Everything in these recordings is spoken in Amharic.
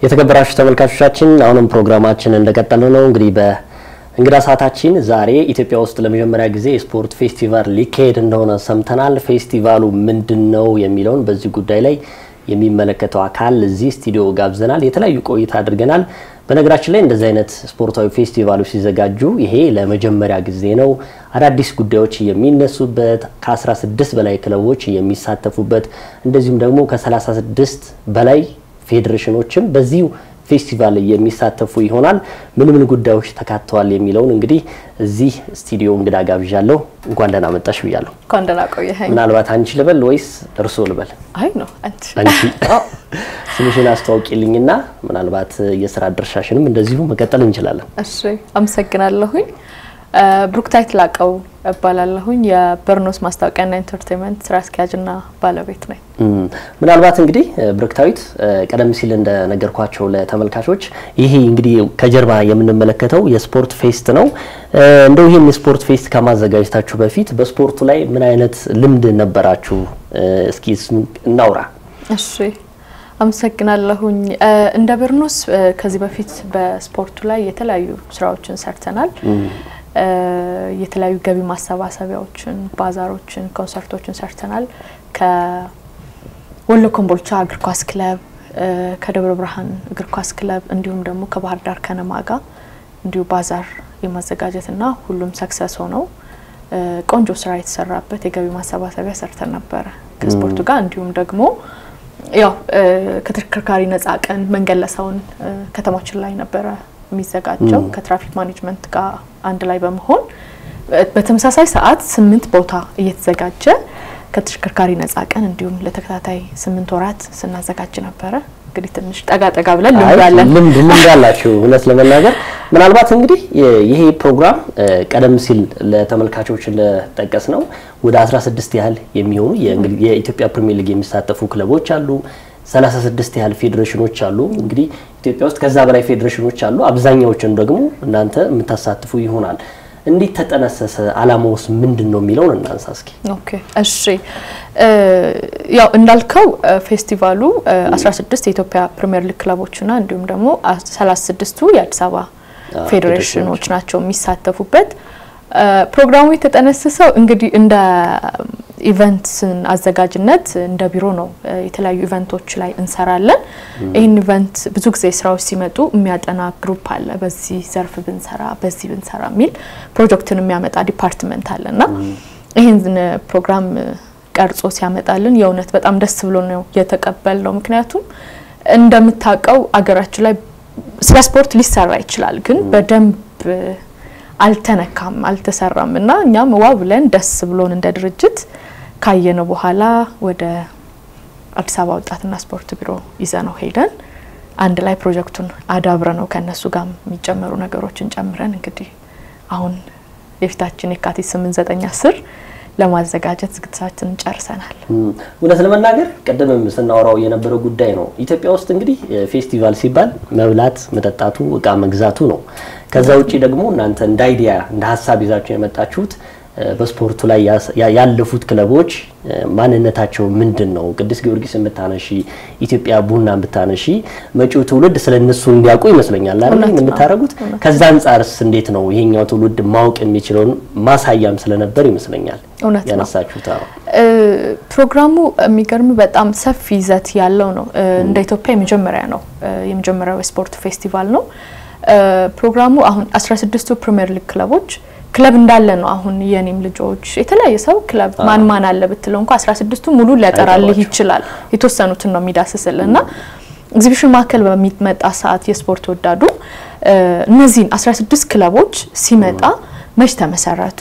የተከበራችሁ ተመልካቾቻችን አሁንም ፕሮግራማችን እንደቀጠለ ነው። እንግዲህ በእንግዳ ሰዓታችን ዛሬ ኢትዮጵያ ውስጥ ለመጀመሪያ ጊዜ የስፖርት ፌስቲቫል ሊካሄድ እንደሆነ ሰምተናል። ፌስቲቫሉ ምንድን ነው የሚለውን በዚህ ጉዳይ ላይ የሚመለከተው አካል እዚህ ስቱዲዮ ጋብዘናል። የተለያዩ ቆይታ አድርገናል። በነገራችን ላይ እንደዚህ አይነት ስፖርታዊ ፌስቲቫሎች ሲዘጋጁ ይሄ ለመጀመሪያ ጊዜ ነው። አዳዲስ ጉዳዮች የሚነሱበት ከ16 በላይ ክለቦች የሚሳተፉበት እንደዚሁም ደግሞ ከ36 በላይ ፌዴሬሽኖችም በዚሁ ፌስቲቫል የሚሳተፉ ይሆናል። ምን ምን ጉዳዮች ተካተዋል የሚለውን እንግዲህ እዚህ ስቱዲዮ እንግዳ ጋብዣለሁ። እንኳን ደህና መጣሽ ብያለሁ። እንኳን ደህና ቆየኸኝ። ምናልባት አንቺ ልበል ወይስ እርሶ ልበል? አይ ነው አንቺ አንቺ ስምሽን አስተዋውቂልኝና ምናልባት የስራ ድርሻሽንም እንደዚሁ መቀጠል እንችላለን። እሺ፣ አመሰግናለሁኝ። ብሩክታይት ላቀው እባላለሁኝ የበርኖስ ማስታወቂያና ኢንተርቴንመንት ስራ አስኪያጅና ባለቤት ነኝ። ምናልባት እንግዲህ ብሩክታዊት ቀደም ሲል እንደነገርኳቸው ለተመልካቾች ይሄ እንግዲህ ከጀርባ የምንመለከተው የስፖርት ፌስት ነው። እንደው ይህን የስፖርት ፌስት ከማዘጋጀታችሁ በፊት በስፖርቱ ላይ ምን አይነት ልምድ ነበራችሁ? እስኪ እናውራ። እሺ አመሰግናለሁኝ። እንደ በርኖስ ከዚህ በፊት በስፖርቱ ላይ የተለያዩ ስራዎችን ሰርተናል። የተለያዩ ገቢ ማሰባሰቢያዎችን፣ ባዛሮችን፣ ኮንሰርቶችን ሰርተናል። ከወሎ ኮምቦልቻ እግር ኳስ ክለብ፣ ከደብረ ብርሃን እግር ኳስ ክለብ እንዲሁም ደግሞ ከባህር ዳር ከነማ ጋር እንዲሁ ባዛር የማዘጋጀትና ሁሉም ሰክሰስ ሆነው ቆንጆ ስራ የተሰራበት የገቢ ማሰባሰቢያ ሰርተን ነበረ ከስፖርቱ ጋር እንዲሁም ደግሞ ያው ከተሽከርካሪ ነጻ ቀን መንገድ ለሰውን ከተማችን ላይ ነበረ የሚዘጋጀው ከትራፊክ ማኔጅመንት ጋር አንድ ላይ በመሆን በተመሳሳይ ሰዓት ስምንት ቦታ እየተዘጋጀ ከተሽከርካሪ ነጻ ቀን እንዲሁም ለተከታታይ ስምንት ወራት ስናዘጋጅ ነበረ። እንግዲህ ትንሽ ጠጋ ጠጋ ብለን ልምዳለን ልምድ ልምድ አላችሁ። እውነት ለመናገር ምናልባት እንግዲህ ይሄ ፕሮግራም ቀደም ሲል ለተመልካቾች እንደጠቀስ ነው ወደ 16 ያህል የሚሆኑ የኢትዮጵያ ፕሪሚየር ሊግ የሚሳተፉ ክለቦች አሉ። 36 ያህል ፌዴሬሽኖች አሉ። እንግዲህ ኢትዮጵያ ውስጥ ከዛ በላይ ፌዴሬሽኖች አሉ። አብዛኛዎችን ደግሞ እናንተ የምታሳትፉ ይሆናል። እንዴት ተጠነሰሰ? አላማውስ ምንድን ነው የሚለውን እናንሳ እስኪ። ኦኬ እሺ፣ ያው እንዳልከው ፌስቲቫሉ 16 የኢትዮጵያ ፕሪሚየር ሊግ ክለቦችና እንዲሁም ደግሞ 36ቱ የአዲስ አበባ ፌዴሬሽኖች ናቸው የሚሳተፉበት። ፕሮግራሙ የተጠነሰሰው እንግዲህ እንደ ኢቨንትን አዘጋጅነት እንደ ቢሮ ነው። የተለያዩ ኢቨንቶች ላይ እንሰራለን። ይህን ኢቨንት ብዙ ጊዜ ስራዎች ሲመጡ የሚያጠና ግሩፕ አለ። በዚህ ዘርፍ ብንሰራ፣ በዚህ ብንሰራ የሚል ፕሮጀክትን የሚያመጣ ዲፓርትመንት አለ እና ይህን ፕሮግራም ቀርጾ ሲያመጣልን የእውነት በጣም ደስ ብሎ ነው የተቀበል ነው። ምክንያቱም እንደምታውቀው አገራችን ላይ ስለ ስፖርት ሊሰራ ይችላል፣ ግን በደንብ አልተነካም፣ አልተሰራም እና እኛም ዋ ብለን ደስ ብሎን እንደ ድርጅት ካየነው በኋላ ወደ አዲስ አበባ ወጣትና ስፖርት ቢሮ ይዘነው ሄደን አንድ ላይ ፕሮጀክቱን አዳብረ ነው ከእነሱ ጋር የሚጨመሩ ነገሮችን ጨምረን እንግዲህ አሁን የፊታችን የካቲት ስምንት ዘጠኝ አስር ለማዘጋጀት ዝግጅታችንን ጨርሰናል። እውነት ለመናገር ቅድምም ስናወራው የነበረው ጉዳይ ነው። ኢትዮጵያ ውስጥ እንግዲህ ፌስቲቫል ሲባል መብላት፣ መጠጣቱ፣ እቃ መግዛቱ ነው። ከዛ ውጭ ደግሞ እናንተ እንደ አይዲያ እንደ ሀሳብ ይዛችሁ የመጣችሁት በስፖርቱ ላይ ያለፉት ክለቦች ማንነታቸው ምንድን ነው? ቅዱስ ጊዮርጊስ ብታነሺ፣ ኢትዮጵያ ቡና ብታነሺ መጪው ትውልድ ስለ እነሱ እንዲያውቁ ይመስለኛል አይደል የምታደርጉት። ከዛ አንጻርስ እንዴት ነው ይሄኛው ትውልድ ማወቅ የሚችለውን ማሳያም ስለነበር ይመስለኛል እውነት ነው ያነሳችሁት። ፕሮግራሙ የሚገርም በጣም ሰፊ ይዘት ያለው ነው። እንደ ኢትዮጵያ የመጀመሪያ ነው የመጀመሪያው የስፖርት ፌስቲቫል ነው። ፕሮግራሙ አሁን 16ቱ ፕሪሚየር ሊግ ክለቦች ክለብ እንዳለ ነው። አሁን የኔም ልጆች የተለያየ ሰው ክለብ ማን ማን አለ ብትለው እንኳ 16ቱ ሙሉ ሊያጠራልህ ይችላል። የተወሰኑትን ነው የሚዳስስል እና ኤግዚቢሽን ማዕከል በሚመጣ ሰዓት የስፖርት ወዳዱ እነዚህን 16 ክለቦች ሲመጣ መች ተመሰረቱ፣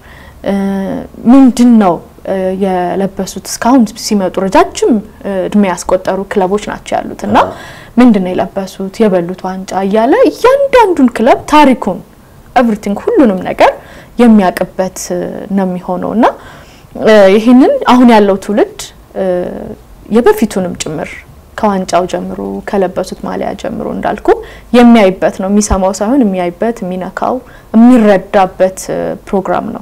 ምንድን ነው የለበሱት፣ እስካሁን ሲመጡ ረጃጅም እድሜ ያስቆጠሩ ክለቦች ናቸው ያሉት እና ምንድን ነው የለበሱት፣ የበሉት ዋንጫ እያለ እያንዳንዱን ክለብ ታሪኩን ኤቭሪቲንግ ሁሉንም ነገር የሚያውቅበት ነው የሚሆነው እና ይህንን አሁን ያለው ትውልድ የበፊቱንም ጭምር ከዋንጫው ጀምሮ ከለበሱት ማሊያ ጀምሮ እንዳልኩ የሚያይበት ነው። የሚሰማው ሳይሆን የሚያይበት፣ የሚነካው፣ የሚረዳበት ፕሮግራም ነው።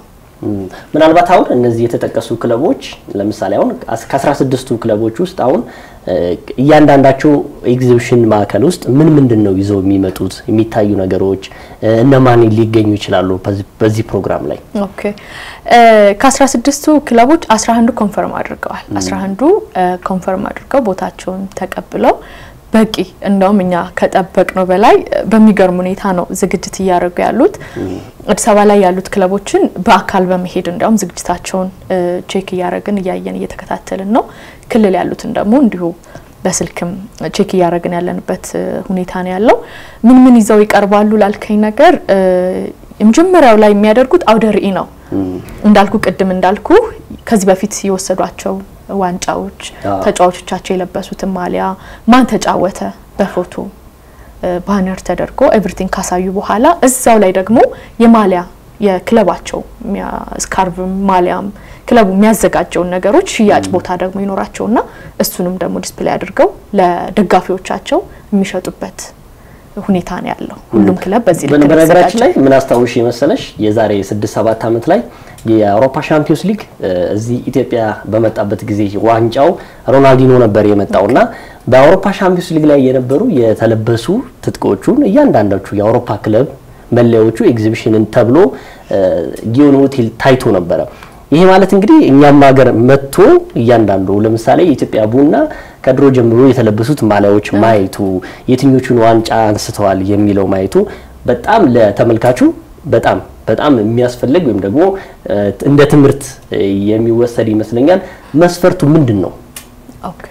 ምናልባት አሁን እነዚህ የተጠቀሱ ክለቦች ለምሳሌ አሁን ከአስራ ስድስቱ ክለቦች ውስጥ አሁን እያንዳንዳቸው ኤግዚቢሽን ማዕከል ውስጥ ምን ምንድን ነው ይዘው የሚመጡት የሚታዩ ነገሮች እነማን ሊገኙ ይችላሉ በዚህ ፕሮግራም ላይ? ኦኬ ከአስራ ስድስቱ ክለቦች አስራ አንዱ ኮንፈርም አድርገዋል። አስራ አንዱ ኮንፈርም አድርገው ቦታቸውን ተቀብለው በቂ እንደውም እኛ ከጠበቅነው በላይ በሚገርም ሁኔታ ነው ዝግጅት እያደረጉ ያሉት። አዲስ አበባ ላይ ያሉት ክለቦችን በአካል በመሄድ እንዲያውም ዝግጅታቸውን ቼክ እያደረግን እያየን እየተከታተልን ነው። ክልል ያሉትን ደግሞ እንዲሁ በስልክም ቼክ እያደረግን ያለንበት ሁኔታ ነው ያለው። ምን ምን ይዘው ይቀርባሉ ላልከኝ ነገር የመጀመሪያው ላይ የሚያደርጉት አውደ ርዕይ ነው። እንዳልኩ ቅድም እንዳልኩ ከዚህ በፊት የወሰዷቸው ዋንጫዎች፣ ተጫዋቾቻቸው የለበሱትን ማሊያ፣ ማን ተጫወተ በፎቶ ባነር ተደርጎ ኤቭሪቲንግ ካሳዩ በኋላ እዛው ላይ ደግሞ የማሊያ የክለባቸው ስካርቭ ማሊያም ክለቡ የሚያዘጋጀውን ነገሮች ሽያጭ ቦታ ደግሞ ይኖራቸውና እሱንም ደግሞ ዲስፕሌይ አድርገው ለደጋፊዎቻቸው የሚሸጡበት ሁኔታ ነው ያለው። ሁሉም ክለብ በዚህ ልክ በነገራችን ላይ ምን አስታውሽ መሰለሽ የዛሬ ስድስት ሰባት ዓመት ላይ የአውሮፓ ሻምፒዮንስ ሊግ እዚህ ኢትዮጵያ በመጣበት ጊዜ ዋንጫው ሮናልዲኖ ነበር የመጣውና በአውሮፓ ሻምፒዮንስ ሊግ ላይ የነበሩ የተለበሱ ትጥቆቹን እያንዳንዳቹ የአውሮፓ ክለብ መለያዎቹ ኤግዚቢሽንን ተብሎ ጊዮን ሆቴል ታይቶ ነበረ። ይሄ ማለት እንግዲህ እኛም ሀገር መጥቶ እያንዳንዱ ለምሳሌ የኢትዮጵያ ቡና ከድሮ ጀምሮ የተለበሱት ማሊያዎች ማየቱ የትኞቹን ዋንጫ አንስተዋል የሚለው ማየቱ በጣም ለተመልካቹ በጣም በጣም የሚያስፈልግ ወይም ደግሞ እንደ ትምህርት የሚወሰድ ይመስለኛል። መስፈርቱ ምንድን ነው? ኦኬ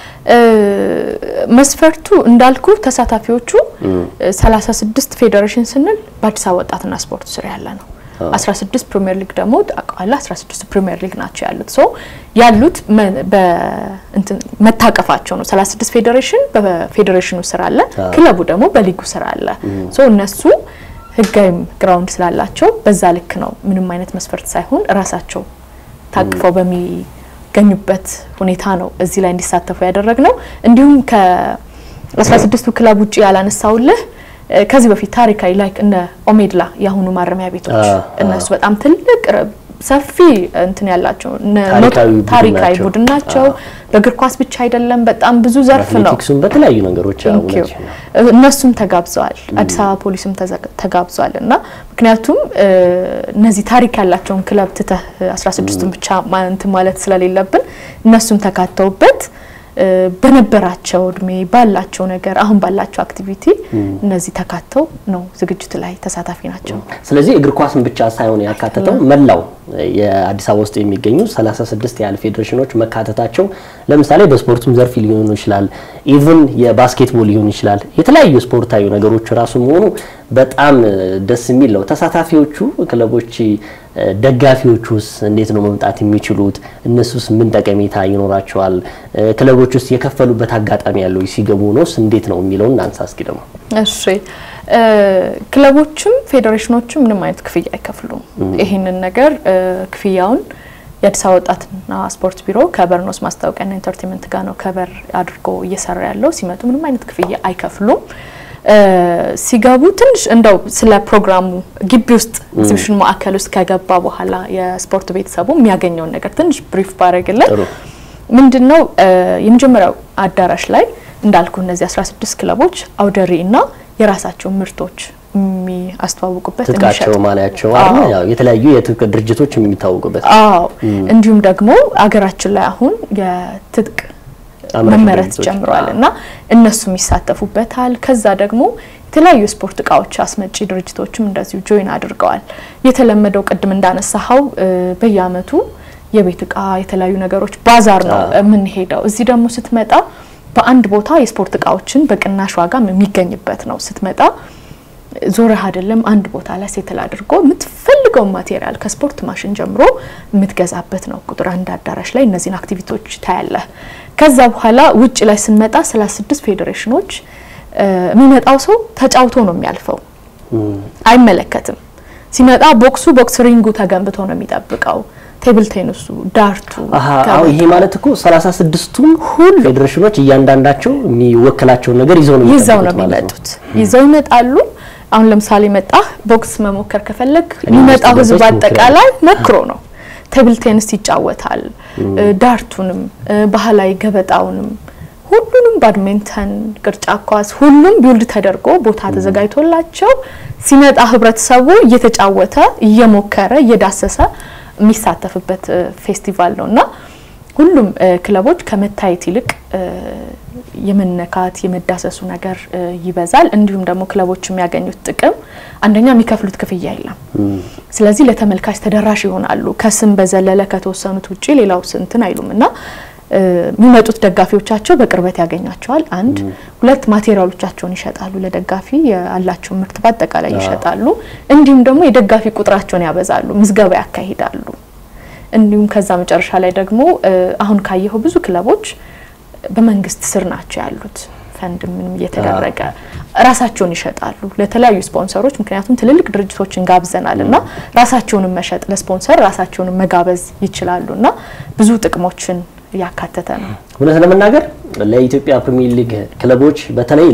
መስፈርቱ እንዳልኩ ተሳታፊዎቹ 36 ፌዴሬሽን ስንል በአዲስ አበባ ወጣትና ስፖርት ስር ያለ ነው። 16 ፕሪሚየር ሊግ ደግሞ አቋላ 16 ፕሪሚየር ሊግ ናቸው ያሉት። ሶ ያሉት መታቀፋቸው ነው። 36 ፌዴሬሽን በፌዴሬሽኑ ስር አለ፣ ክለቡ ደግሞ በሊጉ ስር አለ። ሶ እነሱ ህጋዊም ግራውንድ ስላላቸው በዛ ልክ ነው። ምንም አይነት መስፈርት ሳይሆን ራሳቸው ታቅፈው በሚገኙበት ሁኔታ ነው እዚህ ላይ እንዲሳተፉ ያደረግ ነው። እንዲሁም ከ16ቱ ክለብ ውጭ ያላነሳውልህ ከዚህ በፊት ታሪካዊ ላይክ እነ ኦሜድላ የአሁኑ ማረሚያ ቤቶች እነሱ በጣም ትልቅ ሰፊ እንትን ያላቸው ታሪካዊ ቡድን ናቸው። በእግር ኳስ ብቻ አይደለም፣ በጣም ብዙ ዘርፍ ነው። አትሌቲክሱም በተለያዩ ነገሮች እነሱም ተጋብዘዋል። አዲስ አበባ ፖሊስም ተጋብዘዋል እና ምክንያቱም እነዚህ ታሪክ ያላቸውን ክለብ ትተህ 16ቱን ብቻ እንትን ማለት ስለሌለብን እነሱም ተካተውበት በነበራቸው እድሜ ባላቸው ነገር አሁን ባላቸው አክቲቪቲ እነዚህ ተካተው ነው ዝግጅቱ ላይ ተሳታፊ ናቸው። ስለዚህ እግር ኳስን ብቻ ሳይሆን ያካተተው መላው የአዲስ አበባ ውስጥ የሚገኙ 36 ያህል ፌዴሬሽኖች መካተታቸው ለምሳሌ በስፖርቱም ዘርፍ ሊሆኑ ይችላል፣ ኢቭን የባስኬትቦል ሊሆን ይችላል። የተለያዩ ስፖርታዊ ነገሮች ራሱ መሆኑ በጣም ደስ የሚል ነው። ተሳታፊዎቹ ክለቦች ደጋፊዎቹስ እንዴት ነው መምጣት የሚችሉት? እነሱስ ምን ጠቀሜታ ይኖራቸዋል? ክለቦች ውስጥ የከፈሉበት አጋጣሚ ያለው ሲገቡ ነውስ እንዴት ነው የሚለውን እናንሳ እስኪ ደግሞ። እሺ ክለቦችም ፌዴሬሽኖችም ምንም አይነት ክፍያ አይከፍሉም። ይህንን ነገር ክፍያውን የአዲስ አበባ ወጣትና ስፖርት ቢሮ ከበርኖስ ማስታወቂያና ኢንተርቴንመንት ጋር ነው ከበር አድርጎ እየሰራ ያለው። ሲመጡ ምንም አይነት ክፍያ አይከፍሉም። ሲገቡ ትንሽ እንደው ስለ ፕሮግራሙ ግቢ ውስጥ ኤግዚቢሽን ማዕከል ውስጥ ከገባ በኋላ የስፖርት ቤተሰቡ የሚያገኘውን ነገር ትንሽ ብሪፍ ባረግልን ምንድነው የመጀመሪያው አዳራሽ ላይ እንዳልኩ እነዚህ 16 ክለቦች አውደ ርዕይ እና የራሳቸው ምርቶች የሚያስተዋውቁበት ትጥቃቸው ማሊያቸው ያው የተለያዩ የትጥቅ ድርጅቶች የሚታወቁበት አዎ እንዲሁም ደግሞ አገራችን ላይ አሁን የትጥቅ መመረት ጀምሯል እና እነሱም ይሳተፉበታል። ከዛ ደግሞ የተለያዩ የስፖርት እቃዎች አስመጪ ድርጅቶችም እንደዚሁ ጆይን አድርገዋል። የተለመደው ቅድም እንዳነሳኸው በየአመቱ የቤት እቃ የተለያዩ ነገሮች ባዛር ነው የምንሄደው። እዚህ ደግሞ ስትመጣ በአንድ ቦታ የስፖርት እቃዎችን በቅናሽ ዋጋ የሚገኝበት ነው። ስትመጣ ዞረህ አይደለም አንድ ቦታ ላይ ሴትል አድርጎ የምትፈልገውን ማቴሪያል ከስፖርት ማሽን ጀምሮ የምትገዛበት ነው። ቁጥር አንድ አዳራሽ ላይ እነዚህን አክቲቪቲዎች ታያለህ። ከዛ በኋላ ውጭ ላይ ስንመጣ ሰላሳ ስድስት ፌዴሬሽኖች የሚመጣው ሰው ተጫውቶ ነው የሚያልፈው፣ አይመለከትም። ሲመጣ ቦክሱ ቦክስ ሪንጉ ተገንብቶ ነው የሚጠብቀው። ቴብል ቴኒሱ፣ ዳርቱ ይሄ ማለት እኮ 36ቱም ሁሉ ፌዴሬሽኖች እያንዳንዳቸው የሚወክላቸውን ነገር ይዘው ነው ይዘው ነው የሚመጡት። ይዘው ይመጣሉ። አሁን ለምሳሌ መጣ ቦክስ መሞከር ከፈለግ እኔ የሚመጣው ውስጥ ህዝብ ገብተሽ አጠቃላይ ሞክሮ ነው። ቴብል ቴኒስ ይጫወታል፣ ዳርቱንም፣ ባህላዊ ገበጣውንም፣ ሁሉንም ባድሚንተን፣ ቅርጫ ኳስ፣ ሁሉም ቢውልድ ተደርጎ ቦታ ተዘጋጅቶላቸው ሲመጣ ህብረተሰቡ እየተጫወተ እየሞከረ እየዳሰሰ የሚሳተፍበት እ፣ ፌስቲቫል ነው እና ሁሉም እ፣ ክለቦች ከመታየት ይልቅ እ፣ የመነካት የመዳሰሱ ነገር እ፣ ይበዛል። እንዲሁም ደግሞ ክለቦች የሚያገኙት ጥቅም አንደኛ የሚከፍሉት ክፍያ የለም። ስለዚህ ለተመልካች ተደራሽ ይሆናሉ። ከስም በዘለለ ከተወሰኑት ውጪ ሌላው ስንትን አይሉም እና እ፣ የሚመጡት ደጋፊዎቻቸው በቅርበት ያገኛቸዋል። አንድ ሁለት ማቴሪያሎቻቸውን ይሸጣሉ። ለደጋፊ ያላቸውን ምርት በአጠቃላይ ይሸጣሉ። እንዲሁም ደግሞ የደጋፊ ቁጥራቸውን ያበዛሉ፣ ምዝገባ ያካሂዳሉ። እንዲሁም ከዛ መጨረሻ ላይ ደግሞ እ፣ አሁን ካየኸው ብዙ ክለቦች በመንግስት ስር ናቸው ያሉት። ፈንድ ምንም እየተደረገ ራሳቸውን ይሸጣሉ ለተለያዩ ስፖንሰሮች። ምክንያቱም ትልልቅ ድርጅቶችን ጋብዘናል እና ራሳቸውንም መሸጥ ለስፖንሰር ራሳቸውንም መጋበዝ ይችላሉ እና ብዙ ጥቅሞችን ያካተተ ነው። እውነት ለመናገር ለኢትዮጵያ ፕሪሚየር ሊግ ክለቦች በተለይ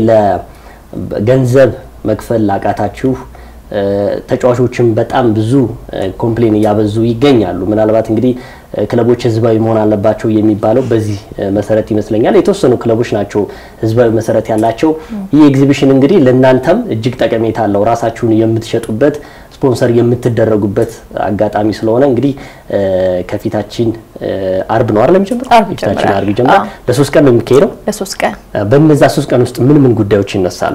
ለገንዘብ መክፈል ላቃታችሁ እ፣ ተጫዋቾችም በጣም ብዙ እ፣ ኮምፕሌን እያበዙ ይገኛሉ። ምናልባት እንግዲህ እ፣ ክለቦች ህዝባዊ መሆን አለባቸው የሚባለው በዚህ እ፣ መሰረት ይመስለኛል። የተወሰኑ ክለቦች ናቸው ህዝባዊ መሰረት ያላቸው። ይህ ኤግዚቢሽን እንግዲህ ለእናንተም እጅግ ጠቀሜታ አለው። ራሳችሁን የምትሸጡበት ስፖንሰር የምትደረጉበት አጋጣሚ ስለሆነ እንግዲህ እ፣ ከፊታችን እ፣ አርብ ነው አይደል የሚጀምረው? አርብ የፊታችን ይጀምራል። አርብ ይጀምራል። አዎ። ለሶስት ቀን ነው የሚካሄደው። ለሶስት ቀን በነዛ ሶስት ቀን ውስጥ ምን ምን ጉዳዮች ይነሳሉ?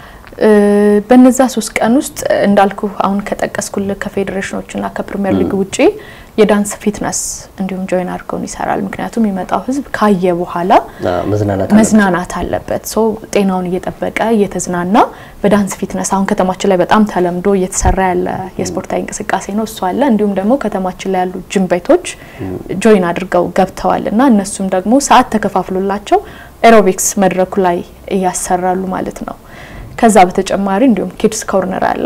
እ፣ በነዛ ሶስት ቀን ውስጥ እንዳልኩ አሁን ከጠቀስኩልህ ከፌዴሬሽኖችና ከፕሪሚየር ሊግ ውጪ የዳንስ ፊትነስ እንዲሁም ጆይን አድርገውን ይሰራል። ምክንያቱም የሚመጣው ህዝብ ካየ በኋላ አ፣ መዝናናት መዝናናት አለበት። ሶ ጤናውን እየጠበቀ እየተዝናና በዳንስ ፊትነስ አሁን ከተማችን ላይ በጣም ተለምዶ እየተሰራ ያለ የስፖርታዊ እንቅስቃሴ ነው። እሱ አለ። እንዲሁም ደግሞ ከተማችን ላይ ያሉ ጅም ቤቶች ጆይን አድርገው ገብተዋል እና እነሱም ደግሞ ሰዓት ተከፋፍሎላቸው ኤሮቢክስ መድረኩ ላይ እያሰራሉ ማለት ነው። ከዛ በተጨማሪ እንዲሁም ኪድስ ኮርነር አለ።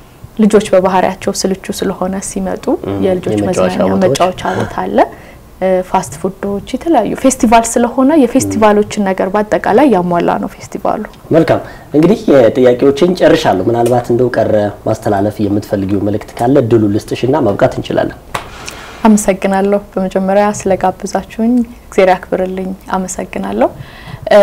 ልጆች በባህሪያቸው ስልቹ ስለሆነ ሲመጡ የልጆች የመጫወቻ መዝናኛ ቦታዎች። መጫወቻ ቦታ አለ። እ፣ ፋስት ፉዶች፣ የተለያዩ ፌስቲቫል ስለሆነ የፌስቲቫሎችን ነገር በአጠቃላይ ያሟላ ነው ፌስቲቫሉ። መልካም እንግዲህ የጥያቄዎችን ጨርሻለሁ። ምናልባት እንደው ቀረ ማስተላለፍ የምትፈልጊው መልእክት ካለ እድሉ ልስጥሽና ማብቃት እንችላለን። አመሰግናለሁ። በመጀመሪያ ስለጋብዛችሁኝ እግዜር ያክብርልኝ። አመሰግናለሁ። እ፣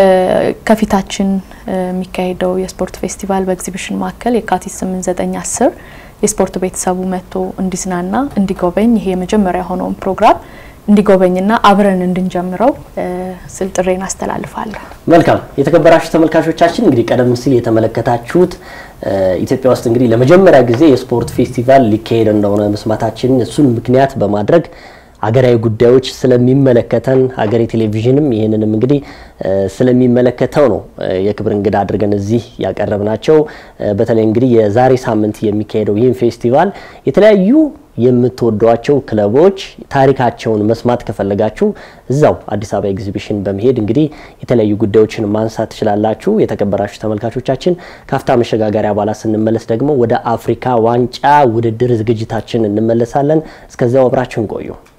ከፊታችን እ፣ የሚካሄደው የስፖርት ፌስቲቫል በኤግዚቢሽን ማዕከል የካቲት 8፣ 9፣ 10 የስፖርት ቤተሰቡ መጥቶ እንዲዝናና እንዲጎበኝ ይሄ የመጀመሪያ የሆነውን ፕሮግራም እንዲጎበኝና አብረን እንድንጀምረው እ፣ ስል ጥሬን አስተላልፋለሁ። መልካም የተከበራችሁ ተመልካቾቻችን እንግዲህ ቀደም ሲል የተመለከታችሁት እ፣ ኢትዮጵያ ውስጥ እንግዲህ ለመጀመሪያ ጊዜ የስፖርት ፌስቲቫል ሊካሄድ እንደሆነ መስማታችን እሱን ምክንያት በማድረግ ሀገራዊ ጉዳዮች ስለሚመለከተን ሀገሬ ቴሌቪዥንም ይህንንም እንግዲህ እ፣ ስለሚመለከተው ነው እ፣ የክብር እንግዳ አድርገን እዚህ ያቀረብናቸው። እ፣ በተለይ እንግዲህ የዛሬ ሳምንት የሚካሄደው ይህን ፌስቲቫል የተለያዩ የምትወዷቸው ክለቦች ታሪካቸውን መስማት ከፈለጋችሁ እዛው አዲስ አበባ ኤግዚቢሽን በመሄድ እንግዲህ የተለያዩ ጉዳዮችን ማንሳት ትችላላችሁ። የተከበራችሁ ተመልካቾቻችን ካፍታ መሸጋገሪያ በኋላ ስንመለስ ደግሞ ወደ አፍሪካ ዋንጫ ውድድር ዝግጅታችን እንመለሳለን። እስከዚያው አብራችሁን ቆዩ።